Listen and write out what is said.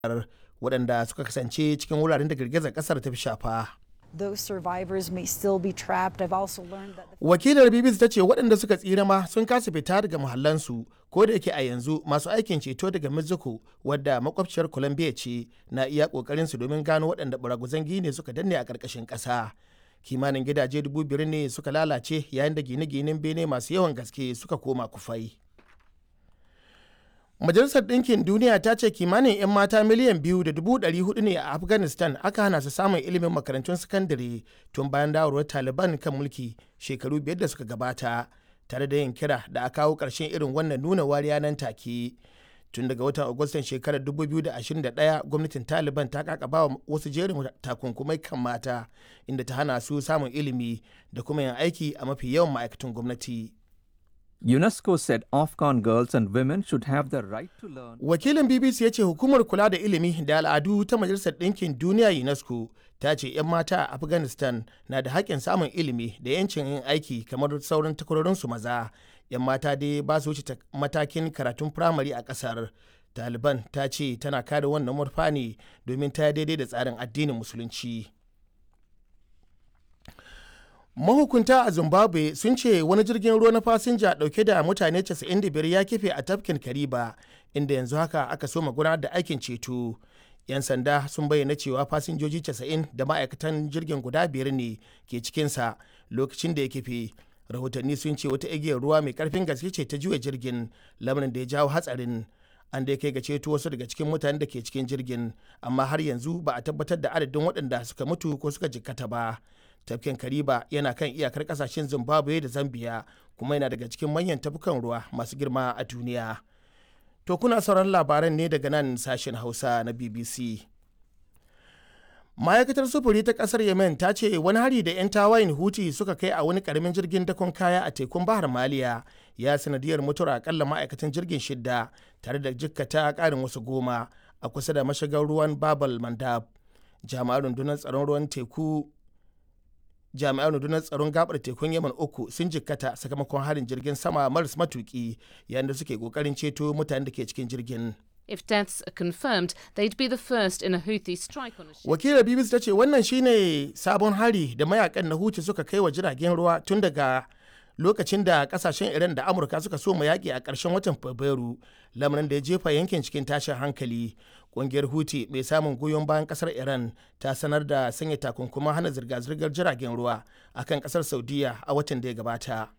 waɗanda suka kasance cikin wuraren da girgizar ƙasar ta fi shafa. Those survivors may still be trapped. I've also learned that the Wakilar BBC ta ce waɗanda suka tsira ma sun kasa fita daga muhallansu ko da yake a yanzu masu aikin ceto daga Mexico wadda makwabciyar Colombia ce na iya ƙoƙarin su domin gano waɗanda baraguzan gine suka danne a ƙarƙashin ƙasa. Kimanin gidaje dubu biyar ne suka lalace yayin da gine-ginen bene masu yawan gaske suka koma kufai. Majalisar Ɗinkin Duniya ta ce kimanin 'yan mata miliyan biyu da dubu ɗari hudu ne a Afghanistan aka hana su samun ilimin makarantun sakandare tun bayan dawarwar Taliban kan mulki shekaru biyar da suka gabata, tare da yin kira da a kawo ƙarshen irin wannan nuna wariya nan take. Tun daga watan Agustan shekarar 2021 gwamnatin Taliban ta kakaba wa wasu jerin takunkumai kan mata inda ta hana su samun ilimi da kuma yin aiki a mafi yawan ma'aikatan gwamnati. UNESCO said Afghan girls and women should have the right to learn. Wakilin BBC ya ce hukumar kula da ilimi da al'adu ta Majalisar Ɗinkin Duniya UNESCO ta ce 'yan mata a Afghanistan na da haƙƙin samun ilimi da 'yancin yin aiki kamar sauran takwarorinsu maza. 'Yan mata dai ba su wuce matakin karatun firamare a ƙasar. Taliban ta ce tana kare wannan murfa ne domin ta daidai da tsarin addinin Musulunci. mahukunta a zimbabwe sun ce wani jirgin ruwa na fasinja dauke da mutane 95 ya kife a tafkin kariba inda yanzu haka aka so gudanar da aikin ceto yan sanda sun bayyana cewa fasinjoji 90 da ma'aikatan jirgin guda biyar ne ke cikinsa lokacin da ya kife rahotanni sun ce wata igiyar ruwa mai karfin gaske ce ta juya jirgin lamarin da ya jawo hatsarin an da kai ga ceto wasu daga cikin mutanen da ke cikin jirgin amma har yanzu ba a tabbatar da adadin waɗanda suka mutu ko suka jikkata ba tafkin kariba yana kan iyakar kasashen zimbabwe da zambia kuma yana daga cikin manyan tafukan ruwa masu girma a duniya to kuna sauran labaran ne daga nan sashen hausa na bbc ma'aikatar sufuri ta kasar yemen ta ce wani hari da 'yan tawayin huti suka kai a wani karamin jirgin dakon kaya a tekun bahar maliya ya sanadiyar mutuwar akalla ma'aikatan jirgin shidda tare da jikkata karin wasu goma a kusa da mashigar ruwan babal mandab jami'an rundunar tsaron ruwan teku jami'an rundunar tsaron gabar tekun yaman uku sun jikkata sakamakon harin jirgin sama maras matuki yayin da suke kokarin ceto mutanen da ke cikin jirgin If deaths are confirmed, they'd be the first in a Houthi strike on a ship. wakilar bbc ta ce wannan shine sabon hari da mayakan na huti suka kai wa jiragen ruwa tun daga lokacin da kasashen iran da amurka suka so mu yaƙi a ƙarshen watan fabrairu lamarin da ya jefa yankin cikin tashin hankali ƙungiyar huti mai samun goyon bayan ƙasar iran ta sanar da sanya takunkuman hana zirga-zirgar jiragen ruwa akan ƙasar saudiya a watan da ya gabata